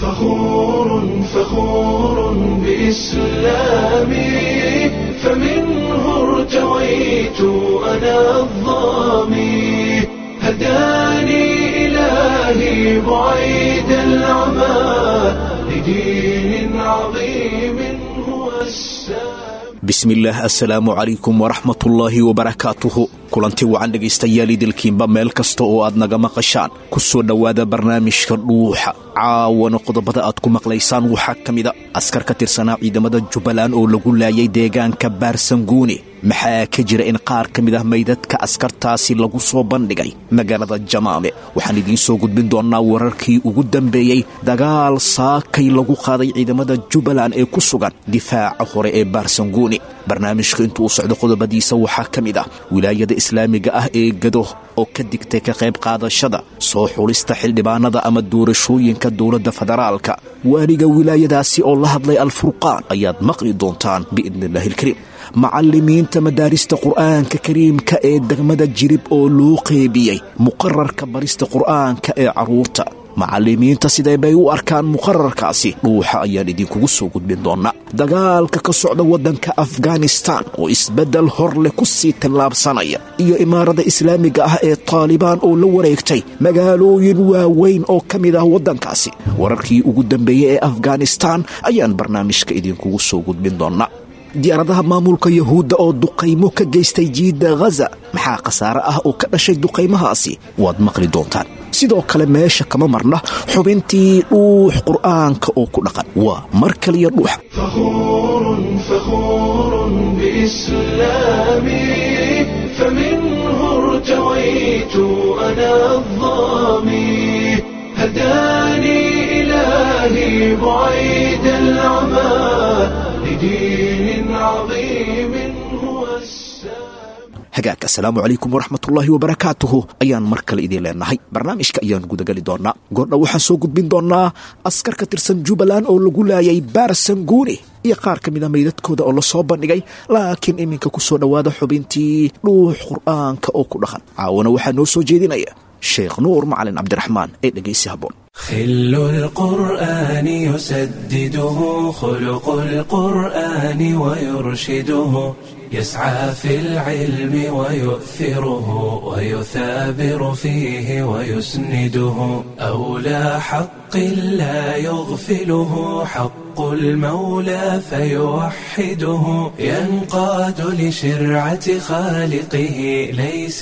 فخور فخور بإسلامي فمنه ارتويت أنا الظامي هداني إلهي بعيد العمى لدين عظيم هو السامي bismillaah assalaamu calaykum waraxmatullaahi wabarakaatuhu kulanti wacan dhegaystayaal idilkiinba meel kasta oo aad naga maqashaan ku soo dhowaada barnaamijka dhuuxa caawana qodobada aad ku maqlaysaan waxaa ka mida askar ka tirsanaa ciidamada jubbaland oo lagu laayay deegaanka baarsanguuni maxaa ka jira in qaar ka mid ah maydadka askartaasi lagu soo bandhigay magaalada jamaame waxaan idiin soo gudbin doonnaa wararkii ugu dambeeyey dagaal saakay lagu qaaday ciidamada jubbaland ee ku sugan difaaca hore ee baarsanguuni barnaamijka intuu socdo qodobadiisa waxaa ka mid ah wilaayada islaamiga ah ee gado oo ka digtay ka qayb qaadashada soo xulista xildhibaanada ama doorashooyinka dowladda federaalka waaliga wilaayadaasi oo la hadlay alfurqaan ayaad maqli doontaan biidniillaahi ilkariim macallimiinta madaarista qur'aanka kariimka ee degmada jirib oo loo qeybiyey muqararka barista qur'aanka ee carruurta macallimiinta sidee bay u arkaan muqararkaasi dhuuxa ayaan idinkugu soo gudbin doonnaa dagaalka ka socda waddanka afghanistan oo isbeddel hor leh ku sii tallaabsanaya iyo imaarada islaamiga ah ee taalibaan oo la wareegtay magaalooyin waaweyn oo ka mid ah waddankaasi wararkii ugu dambeeyey ee afghanistan ayaan barnaamijka idinkugu soo gudbin doonnaa diyaaradaha maamulka yahuudda oo duqaymo ka geystay jiidda ghaza maxaa khasaare ah oo ka dhashay duqaymahaasi waad maqli doontaan sidoo kale meesha kama marna xubintii dhuux qur'aanka oo ku dhaqan waa mar kaliya dhuuxa فخور فخور بإسلامي فمنه ارتويت أنا الظامي هداني إلهي بعيد العمى لدين عظيم هو السامي hagaag assalaamu calaykum waraxmatullaahi wabarakaatuhu ayaan mar kale idiin leenahay barnaamijka ayaan gudageli doonnaa goordha waxaan soo gudbin doonnaa askar ka tirsan jubbaland oo lagu laayay baarsanguuni iyo qaar ka mid a maydadkooda oo la soo bandhigay laakiin iminka ku soo dhowaada xubintii dhuux qur'aanka oo ku dhaqan caawana waxaa noo soo jeedinaya sheekh nuur macalin cabdiraxmaan ee dhegaysi habboon خل القرآن يسدده خلق القرآن ويرشده يسعى في العلم ويؤثره ويثابر فيه ويسنده أولى حق لا يغفله حق المولى فيوحده ينقاد لشرعة خالقه ليس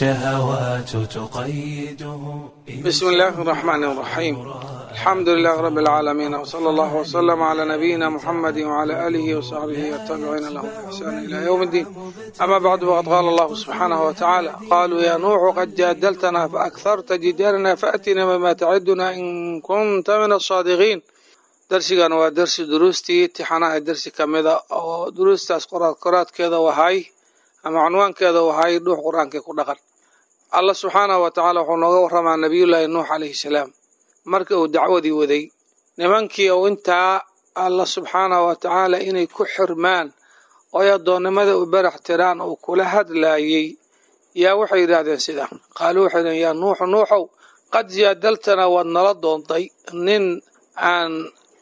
الشهوات تقيده بسم الله الرحمن الرحيم الحمد لله رب العالمين وصلى الله وسلم على نبينا محمد وعلى آله وصحبه والتابعين لهم بإحسان إلى يوم الدين أما بعد فقد قال الله سبحانه وتعالى قالوا يا نوح قد جادلتنا فأكثرت جدالنا فأتنا بما تعدنا إن كنت من الصادقين درسigan waa dersi duruustii tixanaha dersi ka mida oo duruustaas qoraad qoraadkeeda wahay ama cunwaankeeda wahay dhuux qur-aankii ku dhaqan allah subxaanahu wa tacaala wuxuu nooga warramaa nabiyullaahi nuux calayhi salaam markii uu dacwadii waday nimankii uu intaa allah subxaanahu wa tacaala inay ku xirmaan oy addoonnimada u barax tiraan uu kula hadlaayey yaa waxay yidhaahdeen sida qaaluu waxay dhaheen yaa nuuxu nuuxow qad jaadaltana waad nala doontay nin aan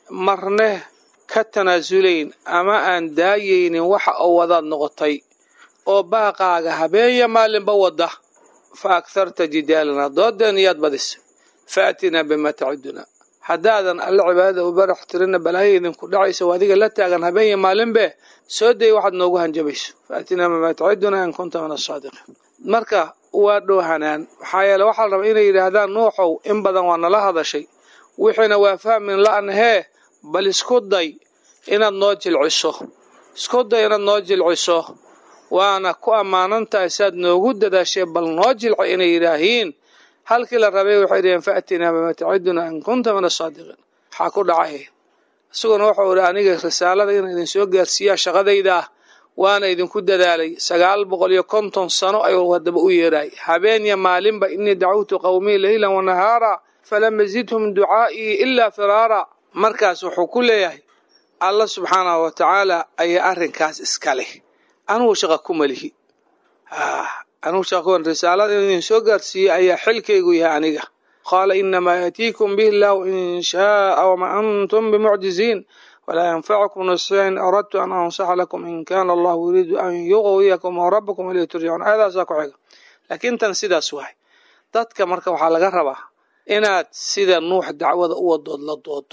marne ka tanaasulayn ama aan daayaynin waxa uu wadaad noqotay oo baaqaaga habeenya maalinba wada fa agharta jidaalana doodeen iyaad badisa faatinaa bimaa taciduna haddaadan alle cibaadada u barax tirina balaayo idinku dhacayso adiga la taagan habeenya maalinbe soo day waxaad noogu hanjabayso faatinaa bimaa taciduna in kunta min asaadiqiin marka waa dhoohanaan maxaa yeele waxaa la rabaa inay yidhaahdaan nuuxow in badan waa nala hadashay wixiina waa fahmin la'nahee bal isku day inaad noo jilciso isku day inaad noo jilciso waana ku ammaanan tahay saad noogu dadaashee bal noo jilca inay yidhaahiin halkii la rabay waxay dhaheen faatinaa bima taciduna in kunta min asaadiqiin waxaa ku dhacay isaguna wuxuu idhi aniga risaalada inaan idin soo gaarsiiyaa shaqadayda ah waana idinku dadaalay sagaal boqol iyo konton sano ayuu haddaba u yeedhay habeenya maalinba inii dacawtu qowmii leylan wanahaara falam yazidhum ducaa'ii ilaa firaara markaas wuxuu ku leeyahay alla subxaanahu wa tacaala ayaa arrinkaas iska leh anugu shaqa ku malihi anugu shaqa risaalada in idin soo gaarsiiyey ayaa xilkaygu yahay aniga qaala inamaa yaatiikum bihi illahu in shaaa wama antum bimucjiziin walaa yanfacukum nasixa in aradtu an ansaxa lakum in kana allahu yuriidu an yuqwiyakum wrabakum ilayhi turjacuun aayadaasaa ku xiga laakiin tan sidaas wahay dadka marka waxaa laga rabaa inaad sida nuux dacwada u wadood la doodo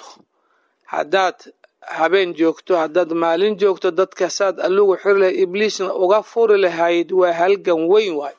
haddaad habeen joogto haddaad maalin joogto dadka saad allugu xiri lahayd ibliisna uga furi lahayd waa halgan weyn waayo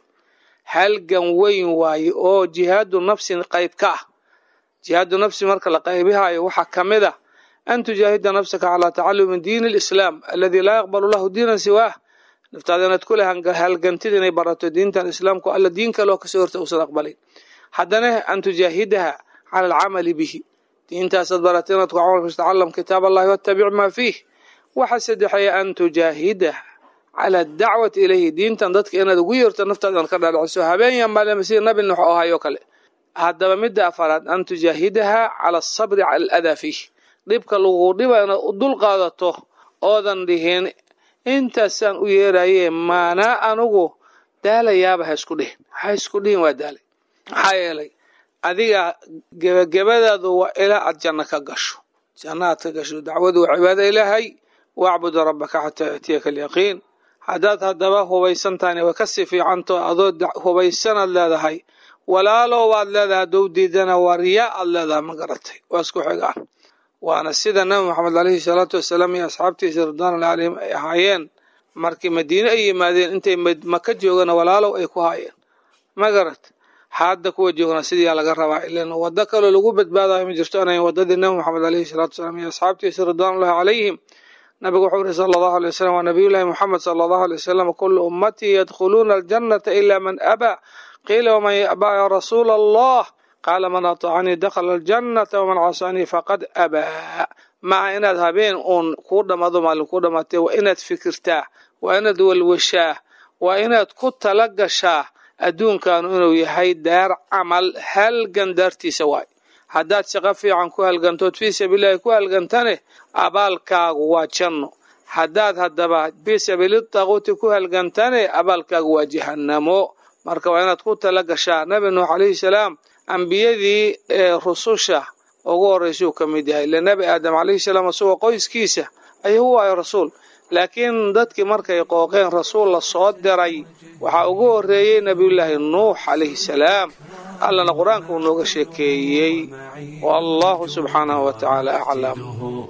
halgan weyn waaye oo jihaadu nafsin qayb ka ah jihaadu nafsi marka la qaybihayo waxaa ka mid ah an tujaahida nafsaka calaa tacalumi diini lislaam aladi laa yaqbalu lahu diinan siwaah naftaada inaad kule halgantid inay barato diintan islaamku alla diin kaloo kasoo horta uusan aqbalin haddana an tujaahidaha cala alcamali bihi diintaasaad barata inaad ku camal fashto tacalam kitaab allahi wattabic maa fiih waxa saddexeeya an tujaahidaha cala adacwati ilayhi diintan dadka inaad ugu yeerto naftaada inaad ka dhaadhiciso habeen maalin sida nabi nuux oo ahayo kale haddaba midda afaraad an tujaahidaha cala asabri cala aladaa fiih dhibka lagu dhiba inaad u dul qaadato oodan dhihin intaasaan u yeeraye maanaa anugu daalayaaba ha isku dhihin ha isku dhihin waa daalay maxaa yeelay adiga gebagabadaadu waa ilaa aad janno ka gasho janno aad ka gasho dacwadu waa cibaado ilaahay wacbud rabbaka xataa yaatiyaka alyaqiin haddaad haddaba hubaysan tahayna way kasii fiicanto adoo hubaysanaad leedahay walaalow waad leedahay haddou diidana waa riyaa aad leedahay ma garatay waa isku xigaan waana sida nabi maxamed alayhi salaatu wasalaam iyo asxaabtiisa ridwaanullah alayhim ay ahaayeen markii madiine ay yimaadeen intay maka joogana walaalow ay ku haayeen ma garat hadda kuwa joogna sidiyaa laga rabaa ilan waddo kaloo lagu badbaadayo ma jirto anayn waddadii nabi maxamed alayhi salaatu wasalaam iyo asxaabtiisa ridwaanullahi calayhim nabigu wuxuu yihi sala allahu alay wasalam waa nabiyullahi moxamed sala allahu alay wasalam kulu ummatii yadkhuluuna aljannata ila man abaa qiila waman yabaa ya rasuula allah qaala man atacanii dakhala aljannata waman casaanii faqad abaa maca inaad habeen uun kuu dhammaado maalin kuu dhammaatee waa inaad fikirtaa waa inaad walwashaa waa inaad ku tala gashaa adduunkanu inuu yahay daar camal halgan daartiisa waay haddaad shaqo fiican ku halgantood fii sabiilillahi ku halgantane abaalkaagu waa janno haddaad haddaba fii sabiili taaquuti ku halgantane abaalkaagu waa jahannamo marka waa inaad ku tala gashaa nabi nuux calayhi salaam ambiyadii ee rususha ugu horreysuu ka mid yahay ile nebi aadam calayhi salaam isagoo qoyskiisa ayuu u ahay rasuul laakiin dadkii markay qooqeen rasuul la soo diray waxaa ugu horreeyey nebiyullaahi nuux calayhi salaam allana qur-aanka uu nooga sheekeeyey wallahu subxaanahu wa tacaala aclam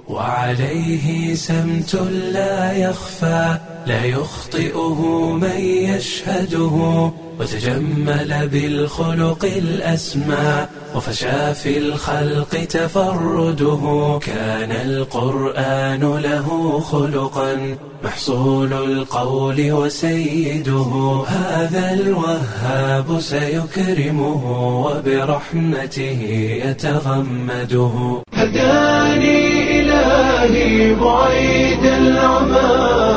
وعليه سمت لا يخفى لا يخطئه من يشهده وتجمل بالخلق الأسمى وفشى في الخلق تفرده كان القرآن له خلقا محصول القول وسيده هذا الوهاب سيكرمه وبرحمته يتغمده هداني إلهي بعيد العمى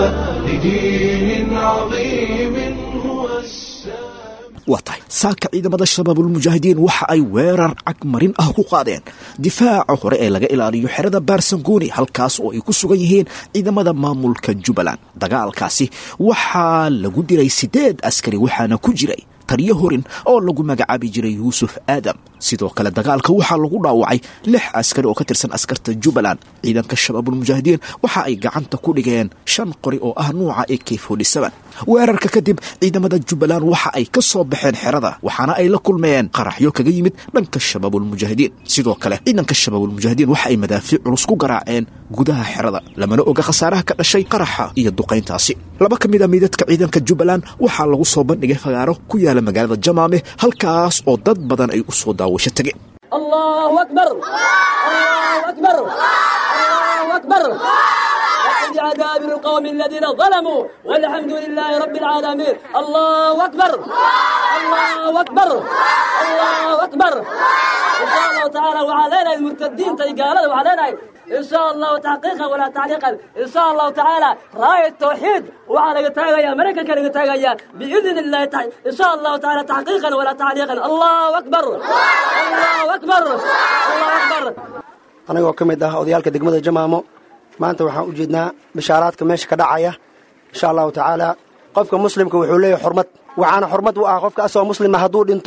لدين عظيم هو السلام waa tahay saaka ciidamada shabaabulmujaahidiin waxa ay weerar cagmarin ah ku qaadeen difaaca hore ee laga ilaaliyo xerada baarsanguuni halkaas oo ay ku sugan yihiin ciidamada maamulka jubbaland dagaalkaasi waxaa lagu dilay siddeed askari waxaana ku jiray taliyo horin oo lagu magacaabi jiray yuusuf aadam sidoo kale dagaalka waxaa lagu dhaawacay lix askari oo ka tirsan askarta jubbaland ciidanka shabaabulmujaahidiin waxa ay gacanta ku dhigeen shan qori oo ah nuuca ak weerarka kadib ciidamada jubbaland waxa ay ka soo baxeen xerada waxaana ay la kulmeen qaraxyo kaga yimid dhanka shabaabulmujaahidiin sidoo kale ciidanka shabaabulmujaahidiin waxa ay madaafiic culus ku garaaceen gudaha xerada lamana oga khasaaraha ka dhashay qaraxa iyo duqayntaasi laba ka mid a miidadka ciidanka jubbaland waxaa lagu soo bandhigay fagaaro ku yaala magaalada jamaame halkaas oo dad badan ay u soo daawasho tageen الله أكبر الله أكبر الله أكبر وقد عذاب القوم الذين ظلموا والحمد لله رب العالمين الله أكبر الله أكبر الله أكبر إن شاء الله تعالى وعلينا المرتدين تيقالنا وعلينا إن شاء الله تحقيقا ولا تعليقا إن شاء الله تعالى راية التوحيد وعلى تاغيا مريكا كان تاغيا بإذن الله تعالى إن شاء الله تعالى تحقيقا ولا تعليقا الله أكبر الله أكبر الله أكبر anagoo ka mid ah odayaalka degmada jamaamo maanta waxaan u jeednaa bishaaraadka meesha ka dhacaya insha allahu tacaala qofka muslimka wuxuu leeyahay xurmad waxaana xurmad u ah qofka asagoo muslima hadduu dhinto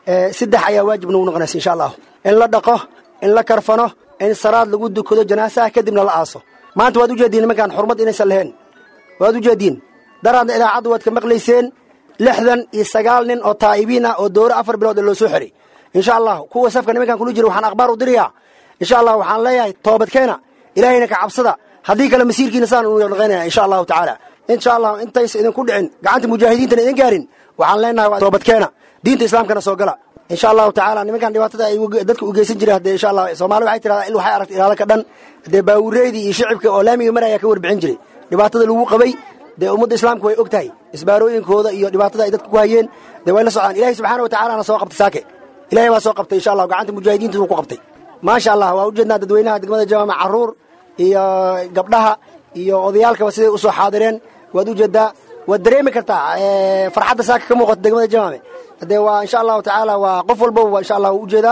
saddex ayaa waajib nagu noqonaysa insha allahu in la dhaqo in la karfano in salaad lagu dukado janaasaha kadibna la aaso maanta waad ujeediin nimankaan xurmad inaysan lahayn waad ujeediin daraadna idaacaddu waad ka maqlayseen lixdan iyo sagaal nin oo taa'ibiin ah oo dooro afar bilood loo soo xiray insha allahu kuwa safka nimankaan kula jira waxaan akhbaar u dirayaa insha allah waxaan leeyahay toobadkeena ilaahayna ka cabsada haddii kale masiirkiina saan unu dhaqaynaya insha allahu tacaala insha allahu intaysa idinku dhicin gacanta mujaahidiintana idin gaarin waxaan leenahay waa toobadkeena diinta islaamkana soo gala insha allahu tacaala nimankan dhibaatada ay dadka u geysan jireen hadee insha allah soomaali waxay tirahdaa il waxay aragta ilaalo ka dhan dee baawureydii iyo shicibka oo laamiga maraya ka warbixin jiray dhibaatada lagu qabay dee ummadda islaamku way og tahay isbaarooyinkooda iyo dhibaatada ay dadka ku hayeen dee way la socdaan ilahay subxaana wa tacalana soo qabtay saake ilahay baa soo qabtay insha allah gacanta mujaahidiinta uu ku qabtay maasha allah waa ujeednaa dadweynaha degmada jamaama caruur iyo gabdhaha iyo odayaalkaba siday usoo xaadireen waad ujeedaa waad dareemi kartaa farxadda saaka ka muuqata degmada jamaame dee waa insha allahu tacaala waa qof walbaba insha allah ujeedaa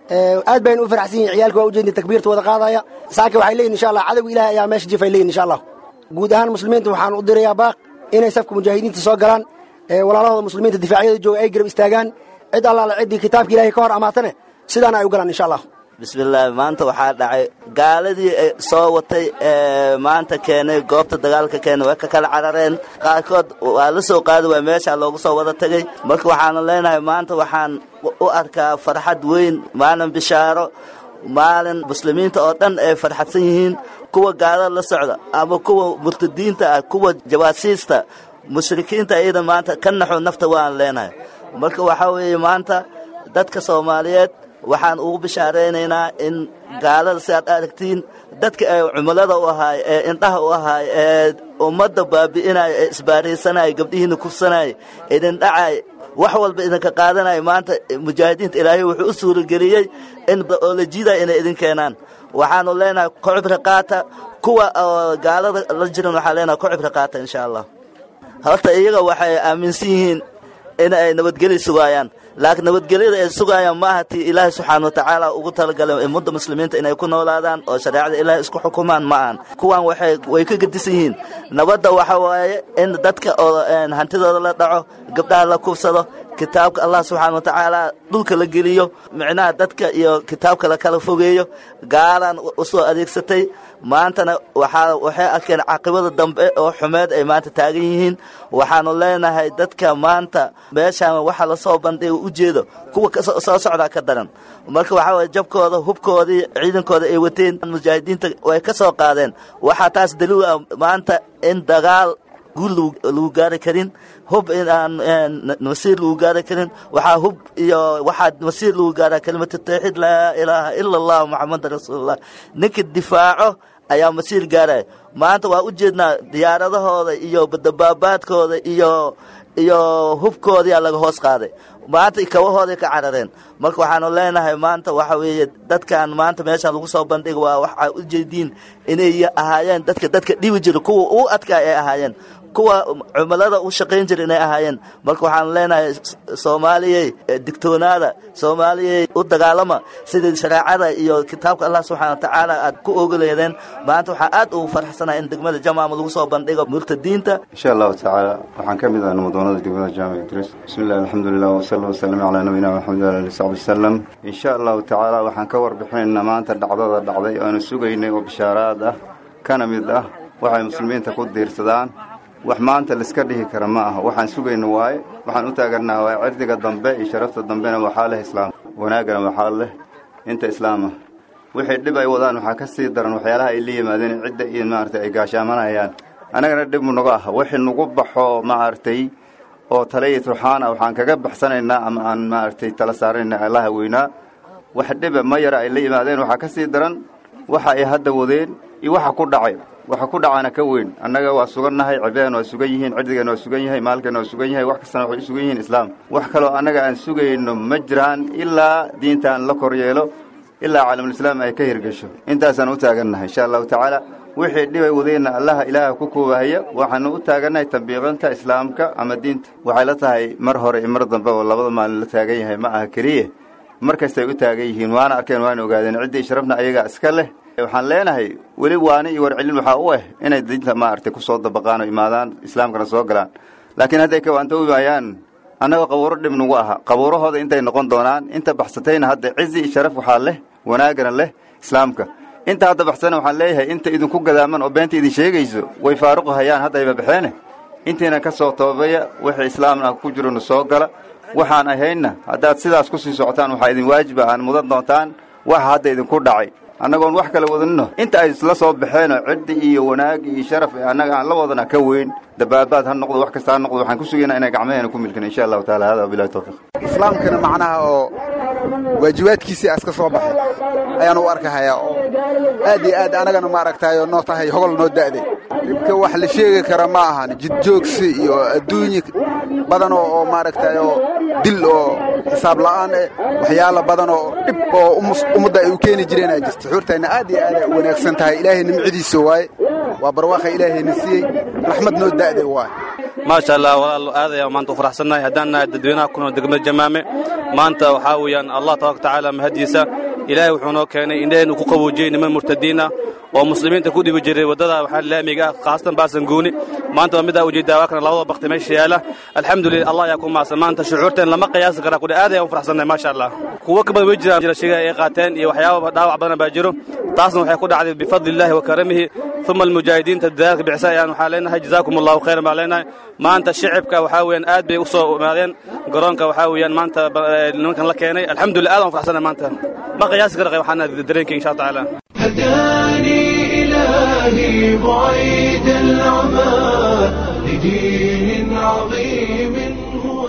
aad baynu u farxsan yihin ciyaalka waa ujeedna takbiirta wada qaadaya saaka waxay leeyihin insha allah cadowga ilahay ayaa meesha jif ay leeyihin insha allah guud ahaan muslimiinta waxaan u dirayaa baaq inay safka mujaahidiinta soo galaan walaalahooda muslimiinta difaacyada jooga ay garab istaagaan cid allaala ciddii kitaabka ilahay ka hor amaatane sidaana ay u galaan insha allah bismillaahi maanta waxaa dhacay gaaladii soo watay ee maanta keenay goobta dagaalka keenay way ka kala carareen qaarkood waa la soo qaadi waay meeshaa loogu soo wada tegey marka waxaana leenahay maanta waxaan u arkaa farxad weyn maalin bishaaro maalin muslimiinta oo dhan ay farxadsan yihiin kuwa gaalada la socda ama kuwa murtadiinta ah kuwa jawaasiista mushrikiinta iyada maanta ka naxo nafta waan leenahay marka waxaa weeye maanta dadka soomaaliyeed waxaan ugu bishaaraynaynaa in gaalada si aad aragtiin dadka ee cumilada u ahaay ee indhaha u ahaay ee ummadda baabi'inaya ee isbaaraysanaya gabdhihiina kufsanaya idin dhacay wax walba idinka qaadanaya maanta mujaahidiinta ilaahay wuxuu u suurageliyey in oolajida inay idin keenaan waxaanu leenahay ku cibri qaata kuwa oo gaalada la jiran waxaan leenahay ku cibri qaata insha allah horta iyaga waxay aaminsan yihiin in ay nabadgeli sugaayaan laakiin nabadgelyada ay sugaayaan ma aha tii ilaahay subxaana watacaala ugu talagalay ummadda muslimiinta inay ku noolaadaan oo shareecada ilaahay isku xukumaan ma ahan kuwan waxay way ka gedisan yihiin nabadda waxa waaye in dadka oo hantidooda la dhaco gabdhaha la kufsado kitaabka allah subxaana watacaala dhulka la geliyo micnaha dadka iyo kitaabka la kala fogeeyo gaalaan u soo adeegsatay maantana waxaa waxay arkeen caqibada dambe oo xumeed ay maanta taagan yihiin waxaanu leenahay dadka maanta meeshaan waxa lasoo bandhiga ujeedo kuwa soo socdaa ka daran marka waxaa waye jabkooda hubkoodii ciidankooda ay wateen mujaahidiinta way ka soo qaadeen waxaa taas daliil ah maanta in dagaal guul lagu gaari karin hub in aan masiir lagu gaari karin waxaa hub iyo waxaa masiir lagu gaara kelimatu tawxiid laa ilaaha ila allah moxamada rasuulullah ninka difaaco ayaa masiir gaaraya maanta waa u jeednaa diyaaradahooda iyo dabaabaadkooda iyo iyo hubkoodiyaa laga hoos qaaday maanta kabahooday ka carareen marka waxaanu leenahay maanta waxa weeye dadkan maanta meeshaan lagu soo bandhiga waa waxaa u jeediin inay ahaayeen dadka dadka dhibi jira kuwa u adkaay ay ahaayeen kuwa cumilada u shaqayn jira inay ahaayeen marka waxaan leenahay soomaaliyey digtoonaada soomaaliyey u dagaalama sidii shareecada iyo kitaabka allah subxana watacaala aad ku ogoleedeen maanta waxaa aad ugu farxsanahay in degmada jamaama lagu soo bandhigo murtadiinta insha allahu tacaala waxaan ka mid ah namadoonada degmada jaamic idriis bismi llahi alxamdulilah wasala wasalam calaa nabiyina maxamed ali saxbi wasalam insha allahu tacaala waxaan ka warbixinaynaa maanta dhacdada dhacday oanu sugaynay oo bishaaraad ah kana mid ah waxay muslimiinta ku diirsadaan wax maanta laiska dhihi kara ma aha waxaan sugayna waaye waxaan u taagannaha waaye cirdiga dambe iyo sharafta dambena waxaa leh islaam wanaaggana waxaa leh inta islaama wixii dhib ay wadaan waxaa ka sii daran waxyaalaha ay la yimaadeen cidda iyo maaragtay ay gaashaamanayaan annagana dhib mu naga ah wixii nagu baxo maaragtay oo tale iyo turxaan ah waxaan kaga baxsanaynaa ama aan maaragtay tala saarayna allaha weynaa wax dhiba ma yara ay la yimaadeen waxaa ka sii daran waxa ay hadda wadeen iyo waxa ku dhacay waxa ku dhacana ka weyn annaga waa sugannahay cibadan waa sugan yihiin cirdigan waa sugan yahay maalkan waa sugan yahay wax kastana waxay u sugan yihiin islaam wax kaloo annaga aan sugayno ma jiraan ilaa diintaan la kor yeelo ilaa caalamulislaam ay ka hirgesho intaasaan u taagannahay insha allahu tacaala wixii dhibay wadeenna allaha ilaaha ku koobahaya waxaanu u taagannahay tambiiqinta islaamka ama diinta waxay la tahay mar hore iyo mar dambe oo labada maalin la taagan yahay ma aha keliya mar kastay u taagan yihiin waana arkeen waana ogaadeen ciddii sharafna ayagaa iska leh waxaan leenahay weli waani iyo warcelin waxaa u ah inay diinta maaragtay ku soo dabaqaan oo imaadaan islaamkana soo galaan laakiin hadday kawaanta u imaayaan annaga qabuuro dhib nagu aha qabuurahooda intay noqon doonaan inta baxsatayna hadda cizi iyo sharaf waxaa leh wanaagana leh islaamka inta hadda baxsana waxaan leeyahay inta idinku gadaaman oo beenta idin sheegayso way faaruqu hayaan hadda ayba baxeene intiina ka soo toobaya wixii islaamna ku jirona soo gala waxaan ahaynna haddaad sidaas ku sii socotaan waxaa idin waajiba aan mudan doontaan waxa hadda idinku dhacay annagoon wax kala wadanino inta ay isla soo baxeenoo ciddi iyo wanaag iyo sharaf ee annaga aan la wadana ka weyn dabaabaad ha noqdo wax kasta ha noqdo waxaan ku sugaynaa inay gacmaheena ku milkin insha allahu taala hada wabilahi tawfiiq islaamkana macnaha oo waajibaadkiisii aas ka soo baxay ayaan u arkahayaa oo aad iyo aad anagana maaragtayo noo tahay hogol noo da'day dhibka wax la sheegi kara ma ahan jidjoogsi iyo adduunye badan oo maaragtayo dil oo xisaab la'aan eh waxyaala badan oo dhib oo ummadda ay u keeni jireen aa jirta xuurtayna aad iyo aad ay u wanaagsan tahay ilaahay nimcadiisa waaye waa barwaaqa ilaahayna siiyey raxmad noo da'day waaye maasha allah walaalo aad ayaan maanta u faraxsannahay haddaan nahay dadweynaha ku nool degmada jamaame maanta waxaa weeyaan allah tabaraka tacaala mahadiisa ilaahay wuxuu noo keenay indhaheennu ku qaboojiyey niman murtadiin ah oo muslimiinta ku dhibi jiray waddada waxaa laamiga ah khaasatan baasan guuni maanta waa midaa ujeedaa waa kana labada bakti meesha yaala alxamdulillah allah ayaa ku maadsan maanta shucuurteen lama qiyaasi karaa kudhe aad ayaan u faraxsannahay maasha allah kuwo ka badan way jiraan jira shiga ay qaateen iyo waxyaaba dhaawac badan baa jiro taasna waxay ku dhacday bifadli illaahi wa karamihi uma almujaahidiinta dadaalka bixisa ayaan waxaa leenahay jazaakum allahu khayran baan leenahay maanta shicibka waxaa weeyaan aad bay u soo imaadeen garoonka waxaa weeyaan maanta nimankan la keenay alxamdulillah aad aan faraxsannahay maanta ma qiyaasi kara waxaana dareenkay insha allah tacaala هداني إلهي بعيد العمى لدين عظيم هو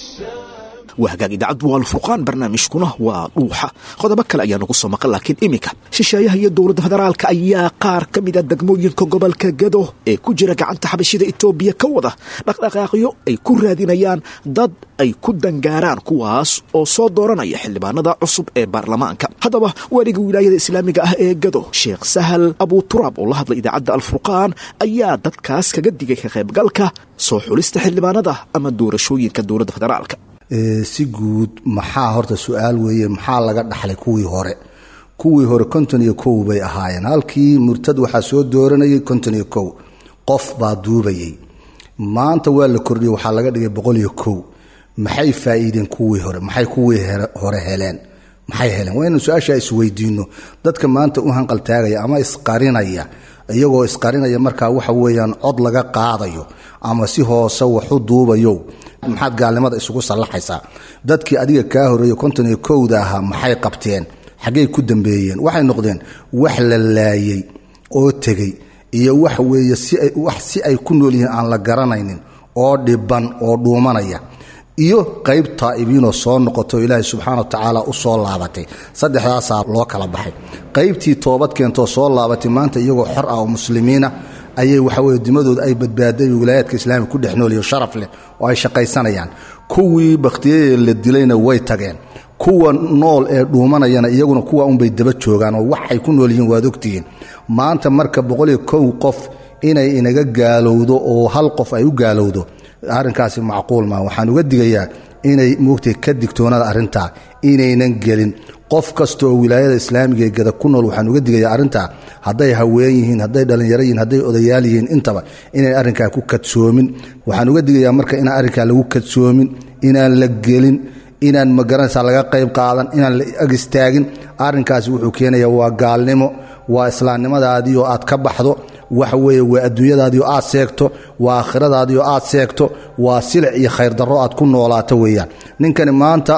السلام waa hagaag idaacaddu waa alfurqaan barnaamijkuna waa dhuuxa qodobo kale ayaa nagu soo maqan laakiin iminka shisheeyaha iyo dowladda federaalka ayaa qaar ka mida degmooyinka gobolka gado ee ku jira gacanta xabashida etoobiya ka wada dhaqdhaqaaqyo ay ku raadinayaan dad ay ku dangaaraan kuwaas oo soo dooranaya xildhibaanada cusub ee baarlamaanka haddaba waaliga wilaayada islaamiga ah ee gado sheekh sahal abuturaab oo la hadlay idaacadda alfurqaan ayaa dadkaas kaga digay ka qaybgalka soo xulista xildhibaanada ama doorashooyinka dowladda federaalka si guud maxaa horta su-aal weeye maxaa laga dhaxlay kuwii hore kuwii hore konton iyo kow bay ahaayeen halkii murtad waxaa soo dooranayay konton iyo kow qof baa duubayay maanta waa la kordhiyey waxaa laga dhigay boqol iyo kow maxay faa'iideen kuwii hore maxay kuwii hore heleen maxay heleen waa inaan su-aashaa isweydiino dadka maanta u hanqaltaagaya ama isqarinaya iyagoo isqarinaya markaa waxa weeyaan cod laga qaadayo ama si hoose waxu duubayo maxaad gaalnimada isugu sallaxaysaa dadkii adiga kaa horeeyey konton iyo kowda ahaa maxay qabteen xaggey ku dambeeyeen waxay noqdeen wax la laayey oo tegey iyo wax weeye wax si ay ku nool yihiin aan la garanaynin oo dhiban oo dhuumanaya iyo qayb taa'ibiinoo soo noqoto ilaahay subxaana wa tacaala u soo laabatay saddexdaasaa loo kala baxay qaybtii toobad keentoo soo laabatay maanta iyagoo xor ah oo muslimiina ayay waxaweye dimadooda ay badbaaday wilaayaadka islaamiga ku dhex nooliyo sharaf leh oo ay shaqaysanayaan kuwii bakhtiyadee la dilayna way tageen kuwa nool ee dhuumanayana iyaguna kuwa unbay daba joogaan oo waxay ku nool yihiin waad ogtihiin maanta marka boqoliyo kow qof inay inaga gaalowdo oo hal qof ay u gaalowdo arrinkaasi macquul maa waxaan uga digayaa inay moogtay ka digtoonada arrintaa inaynan gelin qof kasta oo wilaayada islaamiga ee gada ku nool waxaan uga digayaa arrintaa hadday haween yihiin hadday dhallinyaro yihiin hadday odayaal yihiin intaba inay arrinkaa ku kadsoomin waxaan uga digayaa marka inaan arrinkaa lagu kadsoomin inaan la gelin inaan magaranaysaa laga qayb qaadan inaan la ag istaagin arrinkaasi wuxuu keenayaa waa gaalnimo waa islaamnimadaadii oo aad ka baxdo waxa weeye waa adduunyadaadii oo aad seegto waa aakhiradaadii oo aad seegto waa silic iyo khayrdarro aad ku noolaato weeyaan ninkani maanta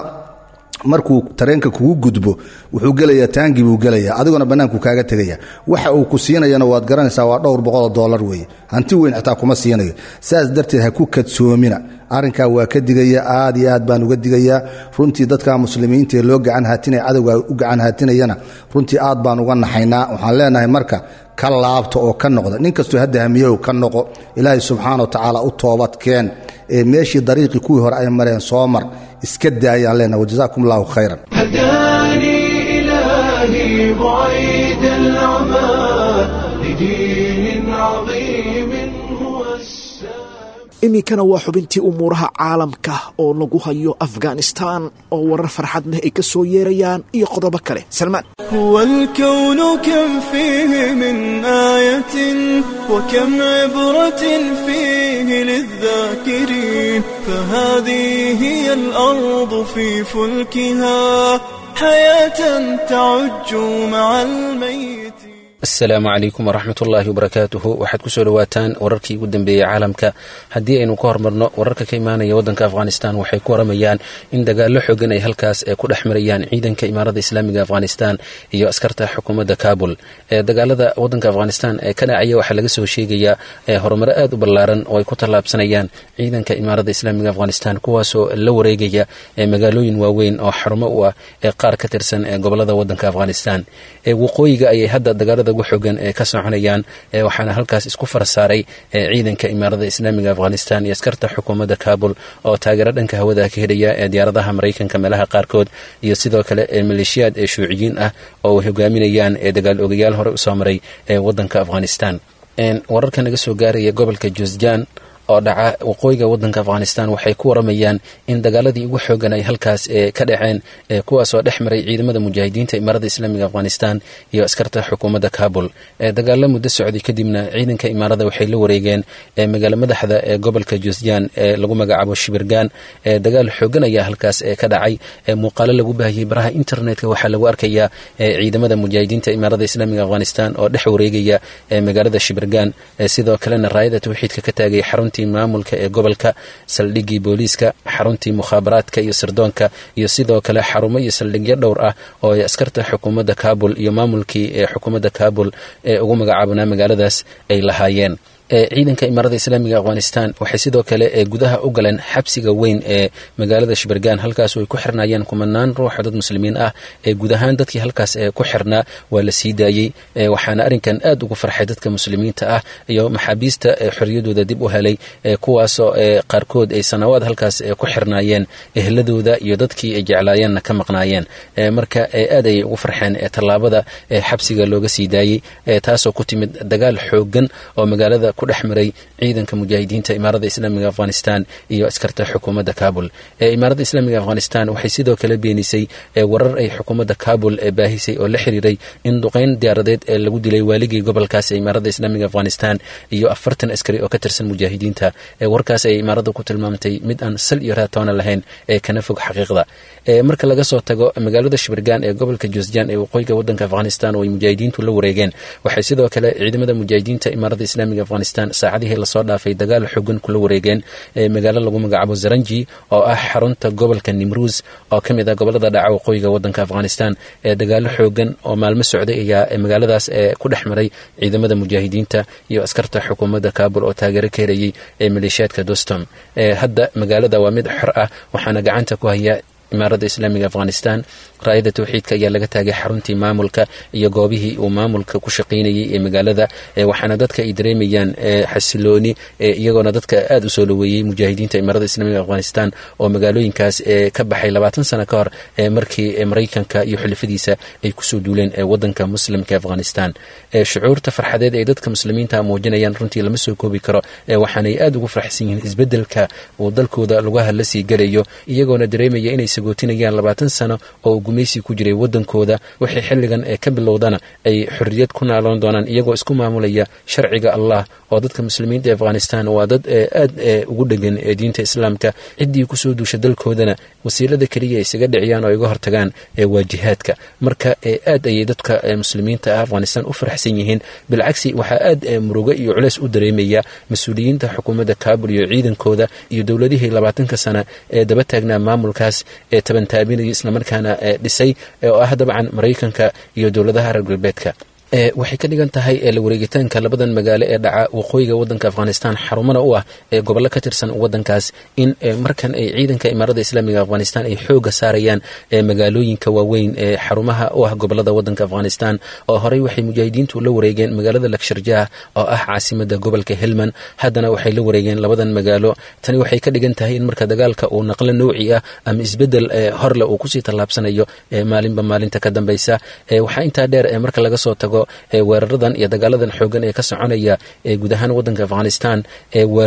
markuu tareenka kugu gudbo wuxuu gelayaa taangi buu gelayaa adiguna bannaanku kaaga tegaya waxa uu ku siinayana waad garanaysaa waa dhowr boqoloo dollar weeye hanti weyn xitaa kuma siinayo saas darteed ha ku kadsoomina arrinkaa waa ka digaya aad iyo aad baan uga digayaa runtii dadka muslimiinta ee loo gacan haatinaya cadowga u gacan haatinayana runtii aad baan uga naxaynaa waxaan leenahay marka ka laabta oo ka noqda nin kastoo hadda hamiyow ka noqo ilaahay subxaana wa tacaala u toobadkeen ee meeshii dariiqii kuwii hore ay mareen soo mar iska daayaan leenahay wajazaakum allahu khayran هداني إلهي بعيد العمى لدين عظيم هو السلام iminkana waa xubintii umuuraha caalamka oo lagu hayo afghanistan oo warar farxad leh ay ka soo yeerayaan iyo qodobo kale salmaan هو الكون كم فيه من آية وكم عبرة فيه للذاكرين فهذه هي الأرض في فلكها حياة تعج مع الميت asalaamu calaykum waraxmat ullaahi wabarakaatuhu waxaad ku soo dhowaataan wararkii ugu dambeeyey caalamka haddii aynu ka hormarno wararka ka imaanaya waddanka afghanistan waxay ku waramayaan in dagaallo xoogan ay halkaas ku dhex marayaan ciidanka imaarada islaamiga afghanistan iyo askarta xukuumadda kabul dagaalada waddanka afghanistan ee ka dhacaya waxaa laga soo sheegayaa horumaro aad u ballaaran oo ay ku tallaabsanayaan ciidanka imaarada islaamiga afghanistan kuwaasoo la wareegaya magaalooyin waaweyn oo xarumo u ah ee qaar ka tirsan gobolada waddanka afghanistan waqooyiga ayay hadda dagaalada ugu xogan ee ka soconayaan waxaana halkaas isku farsaaray ciidanka imaarada islaamiga afghanistan iyo askarta xukuumadda kabul oo taageero dhanka hawada ka helaya ee diyaaradaha maraykanka meelaha qaarkood iyo sidoo kale maleeshiyaad ee shuuciyiin ah oo ay hogaaminayaan ee dagaal ogayaal hore usoo maray ee waddanka afghanistan wararka naga soo gaaraya gobolka juzjan oo dhaca waqooyiga waddanka afghanistan waxay ku waramayaan in dagaaladii ugu xoogan ay halkaas ka dhaceen kuwaasoo dhex maray ciidamada mujaahidiinta imaarada islaamiga afghanistan iyo askarta xukuumadda kabul dagaalo muddo socday kadibna ciidanka imaarada waxay la wareegeen magaalo madaxda ee gobolka juzjan ee lagu magacaabo shibirgan dagaal xoogan ayaa halkaas ka dhacay muuqaalo lagu baahiyey baraha internetka waxaa lagu arkayaa ciidamada mujaahidiinta imaarada islaamiga afghanistan oo dhex wareegaya magaalada shibirgan sidoo kalena raayada tawxiidka ka taagay xarunta maamulka ee gobolka saldhiggii booliiska xaruntii mukhaabaraadka iyo sirdoonka iyo sidoo kale xarumo iyo saldhigyo dhowr ah oo ay askarta xukuumadda kabul iyo maamulkii ee xukuumadda kabul ee ugu magacaabnaa magaaladaas ay lahaayeen ciidanka imaarada islaamiga afghanistan waxay sidoo kale gudaha u galeen xabsiga weyn ee magaalada shibirgan halkaas ay ku xirnaayeen kumanaan ruuxa dad muslimiin ah ee guud ahaan dadkii halkaas ku xirnaa waa la sii daayey waxaana arrinkan aad ugu farxay dadka muslimiinta ah iyo maxaabiista xoriyadooda dib u helay kuwaasoo qaarkood ay sanawaad halkaas ku xirnaayeen ehladooda iyo dadkii ay jeclaayeenna ka maqnaayeen marka aad ayay ugu farxeen tallaabada xabsiga looga sii daayey taasoo ku timid dagaal xoogan oo magaalada ku dhex maray ciidanka mujaahidiinta imaarada islaamiga afghanistan iyo askarta xukuumadda kabul imaarada islaamiga afghanistan waxay sidoo kale beenisay warar ay xukuumadda kabul baahisay oo la xiriiray in duqeyn diyaaradeed ee lagu dilay waaligii gobolkaas ee imaarada islaamiga afghanistan iyo afartan askari oo ka tirsan mujaahidiinta warkaas ay imaarada ku tilmaamtay mid aan sal iyo raatoona lahayn ee kana fog xaqiiqda marka laga soo tago magaalada shibirgan ee gobolka juzjan ee waqooyiga wadanka afghanistan oo ay mujaahidiintu la wareegeen waxay sidoo kale ciidamada mujaahidiinta imaarada islaamiga afghanistan saacadihii lasoo dhaafay dagaal xogan kula wareegeen magaalo lagu magacaabo zaranji oo ah xarunta gobolka nimruus oo ka mid ah gobolada dhaca waqooyiga wadanka afghanistan ee dagaalo xoogan oo maalmo socday ayaa magaaladaas ku dhex maray ciidamada mujaahidiinta iyo askarta xukuumadda kabul oo taageero ka helayay ee maleeshiyaadka dostom hadda magaalada waa mid xor ah waxaana gacanta ku haya imaarada islaamiga afghanistan raayada tawxiidka ayaa laga taagay xaruntii maamulka iyo goobihii uu maamulka ku shaqaynayay ee magaalada waxaana dadka ay dareemayaan xasilooni iyagoona dadka aada u soo dhaweeyey mujaahidiinta imaarada islaamiga afghanistan oo magaalooyinkaas ka baxay labaatan sano ka hor markii maraykanka iyo xulafadiisa ay kusoo duuleen wadanka muslimka afghanistan shucuurta farxadeed ay dadka muslimiinta muujinayaan runtii lama soo koobi karo waxaanay aada ugu faraxsan yihiin isbedelka uu dalkooda lugaha la sii galayo iyagoona dareemaya inay sagootinayaan labaatan sano oo gumaysi ku jiray wadankooda wixii xilligan ee ka bilowdana ay xorriyad ku naaloon doonaan iyagoo isku maamulaya sharciga allah oo dadka muslimiinta ee afghanistan waa dad aad ugu dhegan ee diinta islaamka ciddii kusoo duusha dalkoodana wasiilada keliya isaga dhiciyaan oo iga hortagaan waa jihaadka marka aad ayay dadka muslimiinta ah afghanistan u faraxsan yihiin bilcagsi waxaa aad murugo iyo culeys u dareemaya mas-uuliyiinta xukuumadda kabul iyo ciidankooda iyo dowladihii labaatanka sana ee daba taagnaa maamulkaas ee tabantaabinaya islamarkaana dhisay oo ah dabcan maraykanka iyo dowladaha reer galbeedka waxay ka dhigan tahay la wareegitaanka labadan magaalo ee dhaca waqooyiga wadanka afghanistan xarumana u ah ee gobollo ka tirsan wadankaas in markan ay ciidanka imaarada islaamiga afghanistan ay xooga saarayaan magaalooyinka waaweyn ee xarumaha u ah gobolada wadanka afghanistan oo horey waxay mujaahidiintu la wareegeen magaalada laksharjah oo ah caasimada gobolka helman haddana waxay la wareegeen labadan magaalo tani waxay ka dhigan tahay in marka dagaalka uu naqlo nouci ah ama isbedel horle uu kusii tallaabsanayo maalinba maalinta ka dambeysa waxaa intaa dheer marka laga soo tago weeraradan iyo dagaaladan xoogan ee ka soconaya guud ahaan wadanka afghanistan weeraro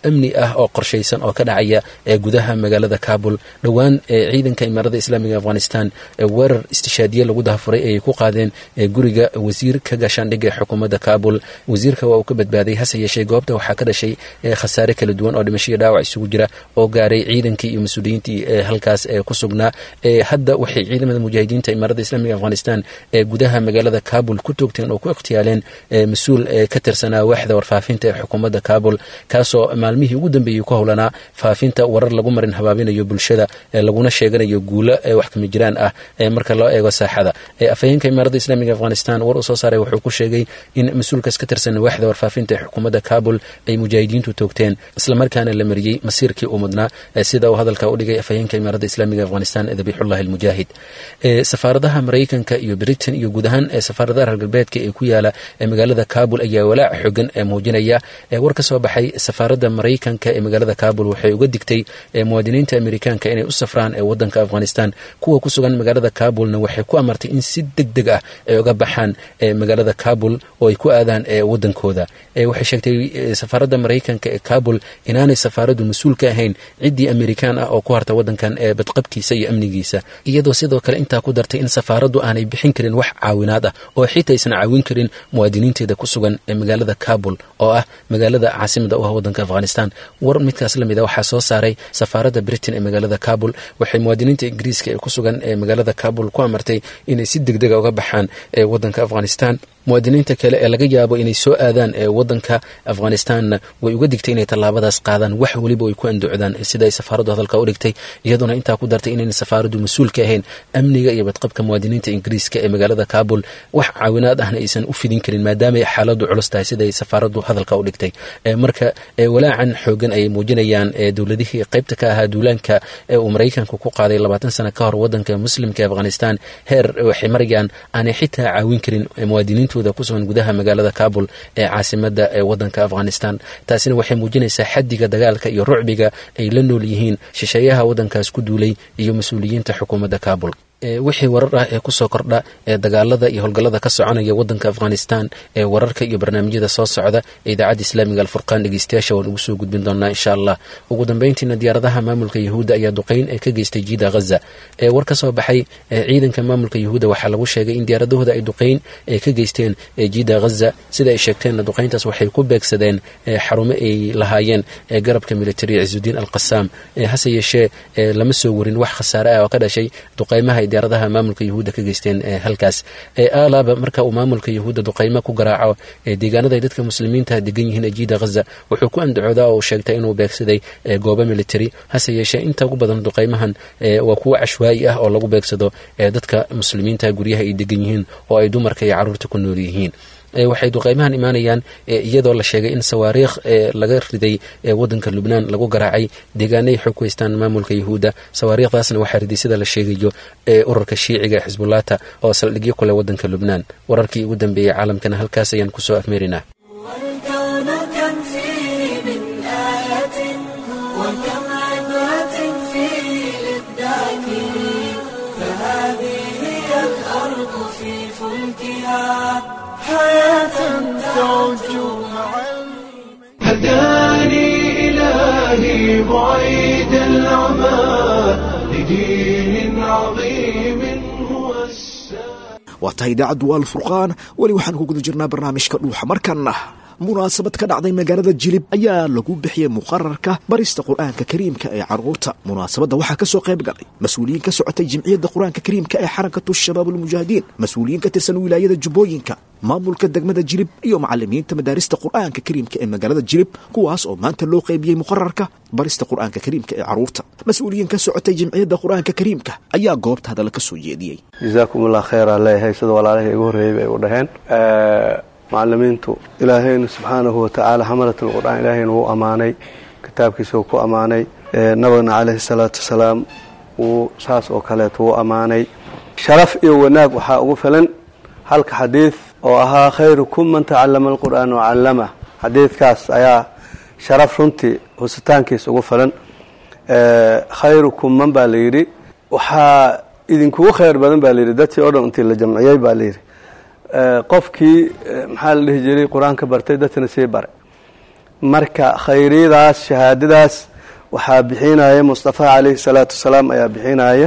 amni ah oo qorshaysan oo ka dhacaya ee gudaha magaalada kabul dhowaan ee ciidanka imaarada islaamiga afghanistan ee weerar istishaadiye lagu dahafuray ayay ku qaadeen ee guriga wasiirka gaashaandhigga ee xukuumadda kabul wasiirka waa uu ka badbaaday hase yeeshee goobta waxaa ka dhashay khasaare kala duwan oo dhimasho iyo dhaawac isugu jira oo gaaray ciidankii iyo mas-uuliyiintii ee halkaas ee ku sugnaa hadda waxay ciidamada mujaahidiinta imaarada islaamiga afghanistan ee gudaha magaalada kabul ku toogteen oo ku ikhtiyaaleen mas-uul ka tirsanaa waaxda warfaafinta ee xukuumadda kabul kaasoo maalmihii ugu dambeeyey ku howlanaa faafinta warar lagu marin habaabinayo bulshada laguna sheeganayo guulo wax kama jiraan ah marka loo eego saaxada afhayeenka imaarada islaamiga afghanistan war uu soo saaray wuxuu ku sheegay in mas-uulkaas ka tirsan waaxda warfaafinta ee xukuumadda kabul ay mujaahidiintu toogteen islamarkaana la mariyey masiirkii uu mudnaa sida uu hadalka u dhigay afhayeenka imaarada islaamiga afghanistan dabiixullahi almujaahid safaaradaha maraykanka iyo britain iyo guud ahaan safaaradaha reer galbeedka ee ku yaala magaalada kabul ayaa walaac xogan muujinaya war ka soo baxay safaaradda maraykanka ee magaalada kabul waxay uga digtay muwaadiniinta amerikaanka inay u safraan ee wadanka afghanistan kuwa ku sugan magaalada kabulna waxay ku amartay in si deg deg ah ay uga baxaan magaalada kabul oo ay ku aadaan wadankooda waxay sheegtay safaaradda maraykanka ee kabul inaanay safaaraddu mas-uul ka ahayn ciddii amerikaan ah oo ku harta wadankan ee badqabkiisa iyo amnigiisa iyadoo sidoo kale intaa ku dartay in safaaraddu aanay bixin karin wax caawinaad ah oo xitaa aysan caawin karin muwaadiniinteeda ku sugan ee magaalada kabul oo ah magaalada caasimada u ah wadanka afghanistan war midkaas lamid a waxaa soo saaray safaaradda britain ee magaalada kabul waxay muwaadiniinta ingiriiska ee ku sugan ee magaalada kabul ku amartay inay si deg dega uga baxaan ee wadanka afghanistan muwaadiniinta kale ee laga yaabo inay soo aadaan ee wadanka afghanistanna way uga digtay inay tallaabadaas qaadaan wax weliba ay ku andocdaan sida ay safaaraddu hadalka u dhigtay iyaduna intaa ku dartay inayna safaaraddu mas-uul ka ahayn amniga iyo badqabka muwaadiniinta ingiriiska ee magaalada kabul wax caawinaad ahna aysan u fidin karin maadaama ay xaaladdu culus tahay sida ay safaaraddu hadalka u dhigtay marka walaacan xoogan ayay muujinayaan dowladihii qaybta ka ahaa duulaanka ee uu maraykanku ku qaaday labaatan sano ka hor wadanka muslimka ee afghanistan heer waxay marayaan aanay xitaa caawin karin muwaadiniinta kusugan gudaha magaalada kabul ee caasimada ee wadanka afghanistan taasina waxay muujinaysaa xadiga dagaalka iyo rucbiga ay la nool yihiin shisheeyaha wadankaas ku duulay iyo mas-uuliyiinta xukuumadda kabul wixii warar ah ee kusoo kordha ee dagaalada iyo howlgallada ka soconaya wadanka afghanistan ee wararka iyo barnaamijyada soo socda ee idaacadda islaamiga alfurqaan dhegeystayaasha waan ugu soo gudbin doonaa insha allah ugu dambeyntiina diyaaradaha maamulka yahuudda ayaa duqeyn ee ka geystay jiida ghaza ee war ka soo baxay ciidanka maamulka yahuudda waxaa lagu sheegay in diyaaradahooda ay duqeyn ee ka geysteen jiida ghaza sida ay sheegteenna duqeyntaas waxay ku beegsadeen xarumo ay lahaayeen ee garabka militari ciisudiin alqasaam hase yeeshee lama soo warin wax khasaare ah oo ka dhashay duqeymaha diyaaradaha maamulka yahuudda ka geysteen halkaas alaaba marka uu maamulka yahuudda duqeymo ku garaaco deegaanada ay dadka muslimiinta degan yihiin jiida ghaza wuxuu ku andacoodaa oo uu sheegtay inuu beegsaday goobo military hase yeeshee inta ugu badan duqeymahan waa kuwo cashwaa'i ah oo lagu beegsado dadka muslimiinta guryaha ay degan yihiin oo ay dumarka iyo carruurta ku nool yihiin waxay duqeymahan imaanayaan iyadoo la sheegay in sawaariikh laga riday wadanka lubnaan lagu garaacay deegaanay xog ku haystaan maamulka yahuudda sawaariikhdaasna waxaa riday sida la sheegayo ururka shiiciga ee xisbulaata oo saldhigyo kuleh wadanka lubnaan wararkii ugu dambeeyey caalamkana halkaas ayaan kusoo afmeerinaa هداني إلهي بعيد العمى لدين عظيم هو waa tahay idaacaddu waa alfurqaan weli waxaan ku guda jirnaa barnaamijka dhuuxa markanna munaasabad ka dhacday magaalada jilib ayaa lagu bixiyey muqararka barista qur-aanka kariimka ee carruurta munaasabadda waxaa ka soo qayb galay mas-uuliyiin ka socotay jimciyadda qur-aanka kariimka ee xarankatu shabaab almujaahidiin mas-uuliyiin ka tirsan wilaayada jubbooyinka maamulka degmada jilib iyo macalimiinta madaarista qur-aanka kariimka ee magaalada jilib kuwaas oo maanta loo qaybiyey muqararka barista qur-aanka kariimka ee carruurta mas-uuliyiin ka socotay jimciyadda qur-aanka kariimka ayaa goobta hadalla ka soo jeediyey jazaakum allah khayra leeyahay sida walaalahii igu horreeyey bay u dhaheen macalimiintu ilaahayna subxaanahu watacaala xamalat alqur'aan ilaahayna wuu ammaanay kitaabkiisa wuu ku ammaanay nabigna calayhi salaatu wasalaam wuu saas oo kaleeto wuu ammaanay sharaf iyo wanaag waxaa ugu filan halka xadiid oo ahaa khayrukum man tacallama alqur'aan wacallama xadiidkaas ayaa sharaf runtii husitaankiisa ugu filan khayrukum man baa la yidhi waxaa idinkugu khayr badan baa layidhi dadkii oo dhan intii la jamciyey baa layidhi qofkii maxaa la dhihi jiray qur-aanka bartay dadkana sii bare marka khayriyadaas shahaadadaas waxaa bixinaya mustafa calayhi salaatu wasalaam ayaa bixinaya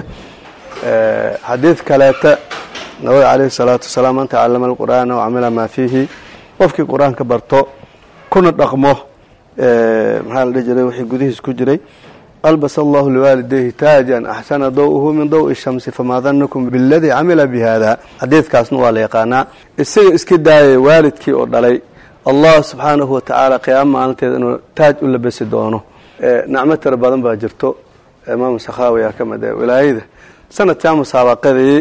xadiid kaleeta nabiga calayhi salaatu wasalaam man tacalama alqur'aana wacamila maa fiihi qofkii qur-aanka barto kuna dhaqmo maxaa la dhihi jiray wixii gudihiis ku jiray albas allahu liwaalidayhi taajan axsana daw-uhu min daw-i shamsi famaa danakum biladii camila bi hada xadiidkaasna waa la yaqaanaa isaga iska daayay waalidkii oo dhalay allah subxaanahu watacaala qiyaamo maalinteeda inuu taaj u labasi doono nacmo tira badan baa jirto imaamu sakhaawi aa ka mid ah wilaayada sanadkaa musaabaqadii